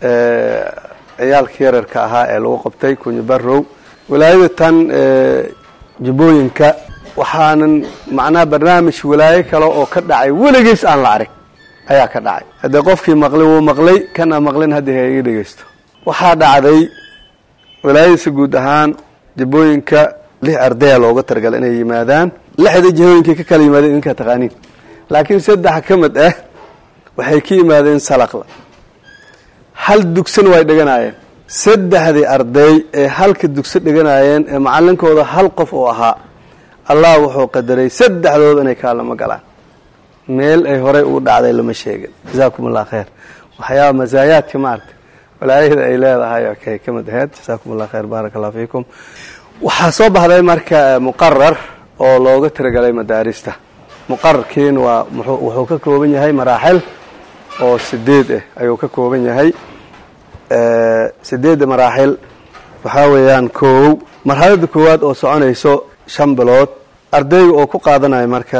ciyaalka yararka ahaa ee lagu qabtay kunyi barow wilaayada tan jubbooyinka waxaanan macnaha barnaamij walaayo kale oo ka dhacay weligiis aan la arag ayaa ka dhacay haddee qofkii maqlay wuu maqlay kan aan maqlin haddii ha iga dhegeysto waxaa dhacday wilaayadiisa guud ahaan jubbooyinka lix ardaya looga talagalay inay yimaadaan lixda jihooyinkay ka kala yimaadeen idinkaa taqaaniin laakiin saddex ka mid ah waxay ka yimaadeen salaqla hal dugsana way dhiganaayeen saddexdii arday ee halka dugso dhiganaayeen ee macalinkooda hal qof uu ahaa allah wuxuu qadaray saddexdooda inay kaalamo galaan meel ay horey ugu dhacday lama sheegin jasaakum allah khayr waxyaaba masaayaadka maaragta walaayada ay leedahay kay ka mid aheyd jasaakum allah khayr baaraka allah fiikum waxaa soo baxday marka muqarar oo looga tiragalay madaarista muqararkiina waa wuxuu ka kooban yahay maraaxil oo sideed ah ayuu ka kooban yahay sideedda maraaxil waxaa weeyaan koow marxalada koowaad oo soconayso shan bilood ardayga oo ku qaadanayo marka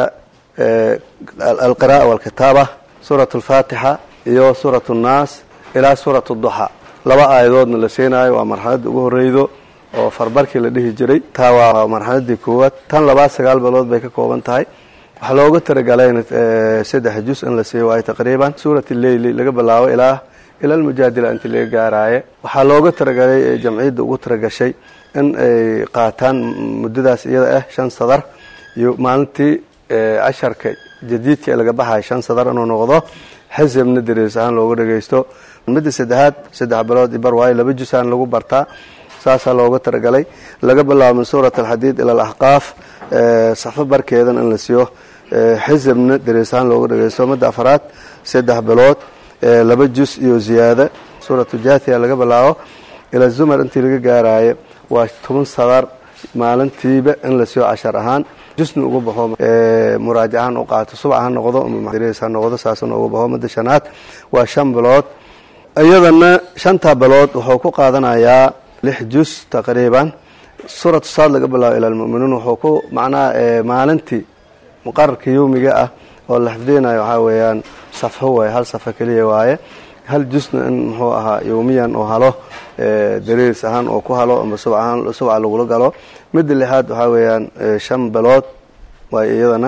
alqira'a walkitaaba suurat alfaatixa iyo suurat annaas ilaa suurat duxa laba aayadoodna la siinaayo waa marxaladda ugu horeydo oo farbarkii la dhihi jiray taa waa marxaladii koowaad tan labaad sagaal bilood bay ka kooban tahay waxaa looga talagalayna saddex jus in la siiyo waayo taqriiban suurat leyli laga bilaabo ilaa ila almujaadila intii laga gaaraaye waxaa looga talagalay jamciyadda ugu talagashay in ay qaataan muddadaas iyada ah shan sadar iyo maalintii casharka jadiidka ee laga baxayo shan sadar inuu noqdo xisabna dariis ahaan looga dhagaysto midda saddexaad saddex bilood bar waayo laba jusaan lagu bartaa saasaa looga talagalay laga bilaabo min suurat alxadiid ila alaxqaaf safo barkeedan in la siiyo xisabna dariis ahaan looga dhagaysto midda afaraad saddex bilood laba jus iyo ziyaada suuratu jaathiya laga bilaabo ila zumar intii laga gaaraayo waa toban sadar maalintiiba in la siiyo cashar ahaan jusna uga baxo muraajacahan u qaato subac ha noqdo dariis ha noqdo saasna uga baxo midda shanaad waa shan bilood iyadana shanta bilood wuxuu ku qaadanayaa lix jus taqriiban suuratu saad laga bilaabo ila almu'minuun wuxuu ku macnaha maalintii muqararka yowmiga ah oo la xifdinayo waxaa weeyaan safxo waaye hal safo keliya waaye hal jusna in muxuu ahaa yowmiyan oo halo dariis ahaan oo ku halo ama subc ahaan subca lagula galo midda lixaad waxaa weeyaan shan bilood waay iyadana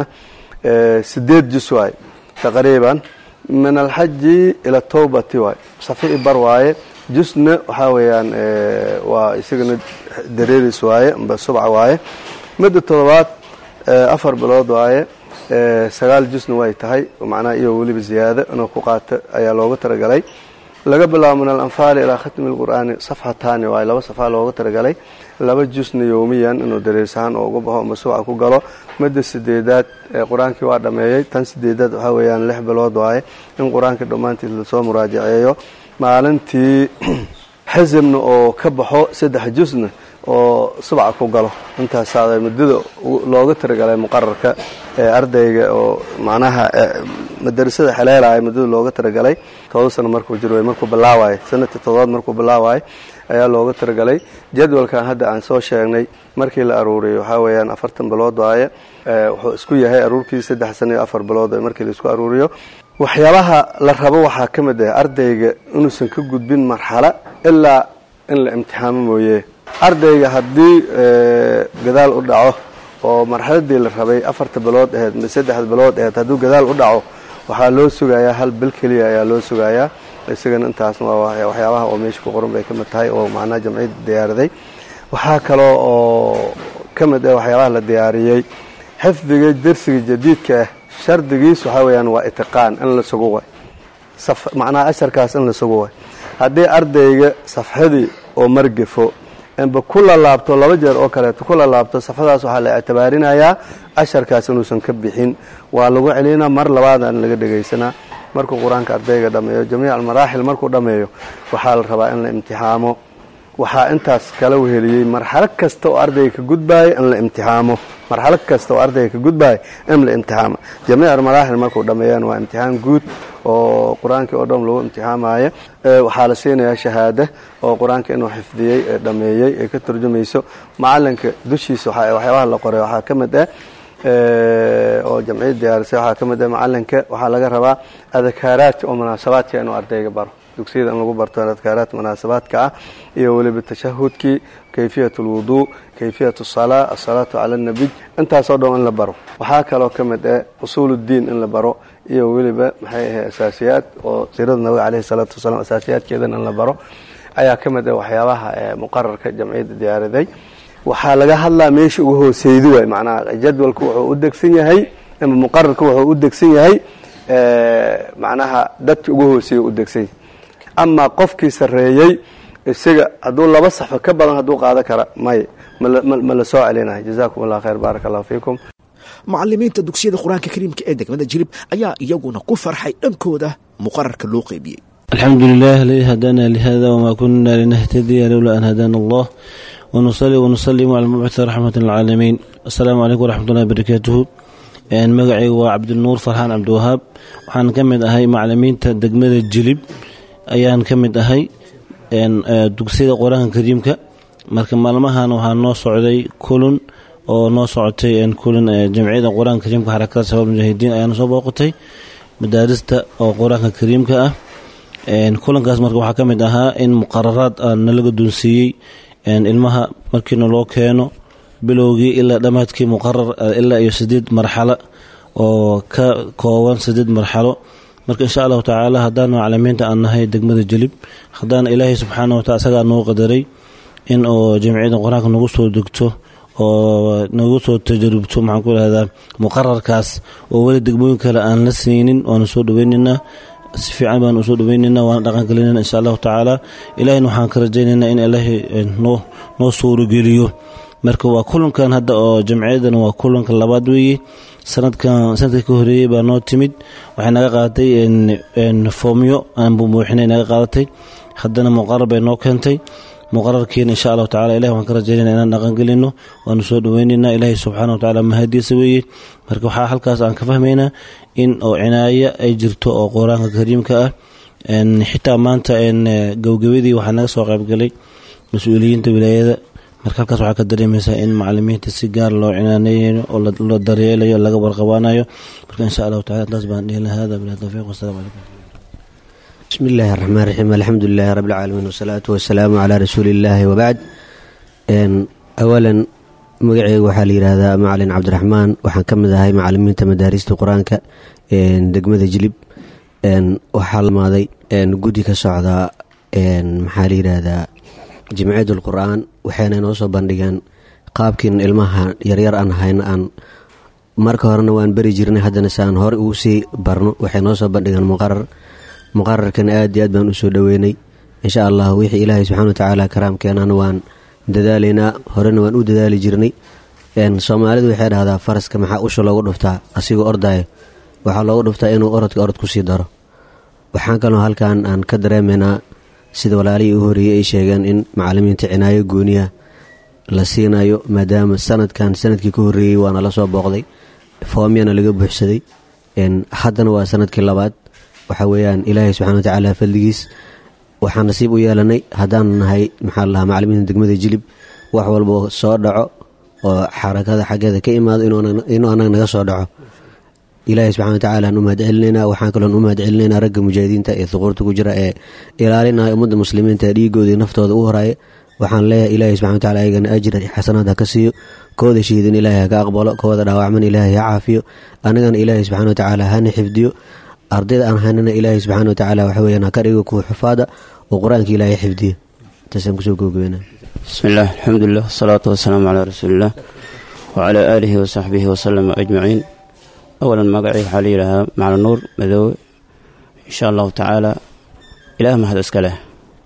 sideed jus waaye taqriiban min alxaji ila tawbati waay safi i bar waaye jusna waxaa weeyaan waa isagana dareeris waaye amba subca waaye midda todobaad afar bilood waaye sagaal jusna way tahay macnaha iyo weliba ziyaado inuu ku qaato ayaa looga talagalay laga bilaabo min alanfaali ilaa khatmi lqur'aani safxataani waaye laba safaa looga talagalay laba jusna yowmiyan inuu dareers ahaan oo uga baxo ama subca ku galo midda sideedaad qur-aankii waa dhameeyey tan sideedaad waxaa weeyaan lix bilood waaye in qur-aanka dhammaantiis lasoo muraajaceeyo maalintii xisibna oo ka baxo saddex jusna oo subca ku galo intaasaa muddada looga talagalay muqararka ardayga oo macnaha madarasada xeleelaya muddada looga talagalay todoba sano markuu jiro markuu bilaawayo sanadkii todobaad markuu bilaawayo ayaa looga talagalay jadwalkan hadda aan soo sheegnay markii la aruuriyo waxaa weeyaan afartan bilood waaye wuxuu isku yahay aruurkii saddex sano iyo afar bilood markii la isku aruuriyo waxyaabaha la rabo waxaa ka mid ah ardayga inuusan ka gudbin marxalo ilaa in la imtixaamo mooye ardayga haddii gadaal u dhaco oo marxaladii la rabay afarta bilood aheyd saddexda bilood aheyd hadduu gadaal u dhaco waxaa loo sugayaa hal bil keliya ayaa loo sugayaa isagana intaasna waa waxyaabaha oo meesha ku qoran bay ka mid tahay oo macnaha jamciyadda diyaariday waxaa kaloo oo ka mid ah waxyaabaha la diyaariyey xifdiga dersiga jadiidka ah shardigiis waxaa weeyaan waa itiqaan in la sugo way macnaha asharkaas in la sugo way haddii ardayga safxadii oo margafo inba ku lalaabto laba jeer oo kaleeto ku lalaabto safadaas waxaa la ictibaarinayaa casharkaas inuusan ka bixin waa lagu celinaa mar labaadaan laga dhegaysanaa markuu qur-aanka ardayga dhammeeyo jamiic almaraaxil markuu dhammeeyo waxaa la rabaa in la imtixaamo waxaa intaas kala weheliyey marxalo kasta oo ardayga ka gudbaaya in la imtixaamo marxalo kasta oo ardayga ka gudbaaya in la imtixaamo jamiic almaraaxil markuu dhammeeyaan waa imtixaan guud oo qur-aankii oo dhan lagu imtixaamaya waxaa la siinayaa shahaada oo qur-aanka inuu xifdiyey ee dhammeeyey ee ka turjumayso macalinka dushiisa waxyaabaha la qoray waxaa ka mid ah oo jamciyad diyaarisay waxaa ka mid ah macalinka waxaa laga rabaa adakaaraadka oo munaasabaadka inuu ardayga baro dugsiyada in lagu barto adkaaraad munaasabaadka ah iyo weliba tashahudkii kayfiyat alwuduu kayfiyat asalaa asalaatu cala annabiy intaasoo dhan in la baro waxaa kaloo ka mid ah usuuluddiin in la baro iyo weliba maxay ahay asaasiyaad oo siirada nabiga caleyhi salaatu wasalaam asaasiyaadkeedana in la baro ayaa ka mid ah waxyaabaha muqararka jamciyadda diyaaraday waxaa laga hadlaa meesha ugu hooseydi waay macnaha jadwalku wuxuu u degsan yahay ama muqararka wuxuu u degsan yahay macnaha dadki ugu hooseeya u degsan yahay amaa qofkii sarreeyey isaga hadduu laba saxo ka badan hadduu qaado kara may ma la soo celinayo jazakum allah khayr baaraka allahu fiikum macalimiinta dugsiyada qur-aanka kariimka ee degmada jilib ayaa iyaguna ku farxay dhankooda muqararka loo qeybiyey alxamdu lilah aladii hadaana lihada wma kuna linahtadiya lowla an hadaana allah wnusali wnusalimu cala mabcuthi raxmat lcaalamiin asalaamu calaykum waraxmatullahi barakaatuhu magacaygu waa cabdinuur farxaan cabdiwahaab waxaan ka mid ahay macalimiinta degmada jilib ayaan ka mid ahay dugsiyada qur-aanka kariimka marka maalmahan waxaa noo socday kulun oo noo socotay kulun jamciyada qur-aanka kariimka xarakada shabaab mujaahidiin ayaana soo booqatay madaarista oo qur-aanka kariimka ah kulankaas marka waxaa ka mid ahaa in muqararaad nala guddoonsiiyey ilmaha markiina loo keeno bilowgii ilaa dhammaadkii muqarar ilaa iyo sideed marxalo oo ka kooban sideed marxalo marka insha allahu tacaala haddaan macalimiinta aan nahay degmada jelib haddaan ilaahay subxaana wataala isagaa noo qadaray in oo jamciyada qur-aanka nagu soo degto oo nagu soo tajarubto maxaan ku ihahdaa muqararkaas oo weli degmooyin kale aan la siinin waana soo dhaweynaynaa si fiican baan usoo dhaweynaynaa waana dhaqangelinayna insha allahu tacaala ilahayna waxaan ka rajaynaynaa in ilaahay noo noo suurogeliyo marka waa kulankan hadda oo jamciyadan waa kulanka labaad weeye sanadkan sanadka ka horeeyey baa noo timid waxay naga qaadatay foomyo aan buubuuxinay naga qaadatay haddana muqarar bay noo keentay muqararkiina insha allahu tacala ilahi waan ka rajaynayna inaan dhaqangelino waanu soo dhaweynaynaa ilaahay subxaana wa tacala mahadiisa weeye marka waxaa halkaas aan ka fahmaynaa in oo cinaayo ay jirto oo qur-aanka kariimka ah xitaa maanta gowgabadii waxaa naga soo qaybgalay mas-uuliyiinta wilaayada marka halkaas waxaa ka dareemaysaa in macalimiinta si gaar loo cinaaneeyayo oo la daryeelayo laga warqabaanayo marka insha allahu tacala taas baan dhihi lahaa hada bilah tawfiiq wasalamu calaykum bismi illaahi raxmaan raxiim alxamdu lilahi rabbi alcaalamiin wasalaatu wasalaamu calaa rasuuli illaahi wabacd awalan magaceyga waxaa la yidhaahdaa macalin cabdiraxmaan waxaan ka mid ahay macalimiinta madaarista qur-aanka degmada jilib waxaa lamaaday guddi ka socdaa maxaa la yidhaahdaa jimciyadul qur-aan waxayna inoo soo bandhigeen qaabkiin ilmaha yaryar aan hayno aan marka horena waan beri jirnay haddana si aan hore ugu sii barno waxay noo soo bandhigeen muqarar muqararkan aad iyo aad baan usoo dhoweynay insha allah wixii ilaahay subxana wa tacaala karaamkeenana waan dadaalaynaa horena waan u dadaali jirnay soomaalidu waxay dhahdaa faraska maxaa usha loogu dhuftaa asigoo ordaayo waxaa loogu dhuftaa inuu orodka orod kusii daro waxaan kaloo halkan aan ka dareemaynaa sida walaalihii u horeeyey ay sheegeen in macalimiinta cinaayo gooniya la siinayo maadaama sanadkan sanadkii ka horeeyey waana la soo booqday foomyana laga buuxsaday haddana waa sanadkii labaad waxa weeyaan ilaahay subxana wa tacaala fadligiis waxaan nasiib u yeelanay haddaan nahay maxaa lahaa macalimiinta degmada jilib wax walba soo dhaco oo xarakada xaggeeda ka imaado inuu anaga naga soo dhaco ilaahay subxana wa tacala aan u mahad celinaynaa waxaan kaloon u mahad celinaynaa ragga mujaahidiinta ee thuquurta ku jira ee ilaalinaya ummadda muslimiinta ee dhiigooda iyo naftooda u horaaya waxaan leeyahay ilaahay subxana wa tacala ayagana ajir xasanaad ha ka siiyo kooda shahiidin ilaahay ha ka aqbalo kooda dhaawacman ilaahay ha caafiyo annagana ilaahay subxana wa tacaala hana xifdiyo ardayda aan haynana ilaahay subxaana wa tacaala waxa weyaan ha ka dhigo kuwa xufaada oo qur-aanka ilaahay xifdiyo intaasaan kusoo googobeyna bismi illah alxamdulilah wasalaatu wasalaamu calaa rasuuliillah wacalaa aalihi wasaxbihi wasalama ajmaciin awalan magacii waxaa la yidhaahaa macali nuur madoowe insha allahu tacaala ilaah mahad iska leh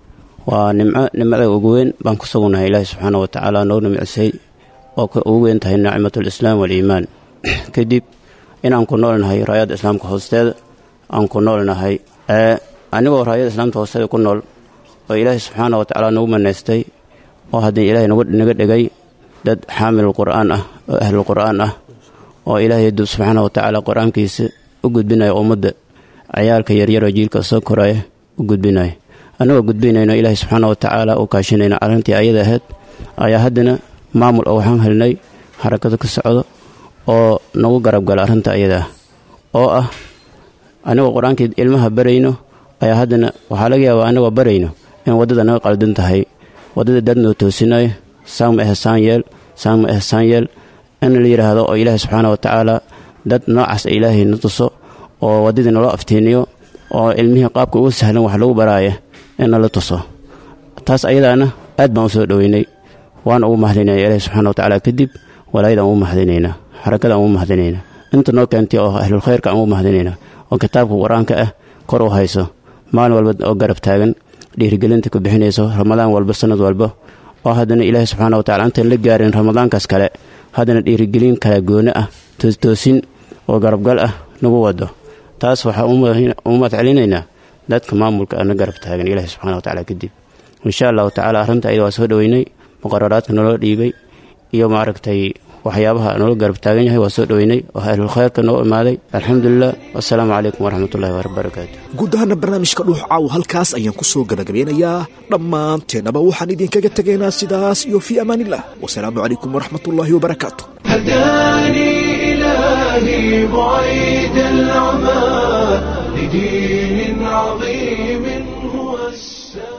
waa nimco nimcada ugu weyn baan ku sugnahay ilaahi subxaana wa tacaala noo nimcisay oo ka ugu weyn tahay nicmatulislaam waaliimaan kadib inaan ku noolnahay raayadda islaamka hoosteeda aan ku noolnahay anigoo raayadda islaamka hoosteeda ku nool oo ilaahi subxaana wa tacaala nagu manaystay oo haddii ilaahay naga dhigay dad xaamil qur'aan ah oo ahlul qur'aan ah oo ilaahay subxaana wa tacaala qur-aankiisa u gudbinaya ummadda ciyaalka yaryaroo jiilka soo koraya u gudbinaya annagoo gudbinayno ilaahay subxaana wa tacaala u kaashinayna arrintii ayada ahayd ayaa haddana maamul oo waxaan helnay xarakado ka socdo oo nagu garab gala arrinta ayada ah oo ah anigoo qur-aankii ilmaha barayno ayaa haddana waxaa laga yaabaa annagoo barayno in waddada naga qaldan tahay waddada dad noo toosinayo saama ehsaan yeel saama ehsaan yeel in la yidhaahdo oo ilaahay subxaana wa tacaala dad noocaas ilaahay na tuso oo waddadii naloo aftiiniyo oo ilmihii qaabka ugu sahlan wax lagu baraaya in nala tuso taas ayadaana aad baan u soo dhoweynay waan ugu mahadinaya ilaahay subxana wa tacaala kadib walaayadaan ugu mahadinaynaa xarakadaan ugu mahadinaynaa inta noo keentay oo ahlul khayrka aan ugu mahadinaynaa oo kitaabka qur-aanka ah kor u hayso maalin walba oo garab taagan dhiirigelinta ku bixinayso ramadaan walba sanad walba oo haddana ilaahay subxaana wa tacala intaan la gaarin ramadaankaas kale haddana dhiirigelin kala gooni ah toostoosin oo garabgal ah nagu wado taas waxaa u mahadcelinaynaa dadka maamulka ana garab taagan ilaahay subxana wa tacaala kadib insha allahu tacaala arrinta ayada waa soo dhoweynay muqararaadka naloo dhiibay iyo maaragtay waxyaabaha noola garab taagan yahay waa soo dhoweynay oo ahlul khayrka noo imaaday alxamdulilah wasalaamu calaykum waraxmatullahi wabarakaatu guud ahaana barnaamijka dhuux caaw halkaas ayaan ku soo gabagabeynayaa dhammaanteennaba waxaan idinkaga tegaynaa sidaas iyo fii amaanillah wasalaamu calaykum waraxmatullaahi wabarakaatu هداني إلهي بعيد العمى لدين عظيم هو السلام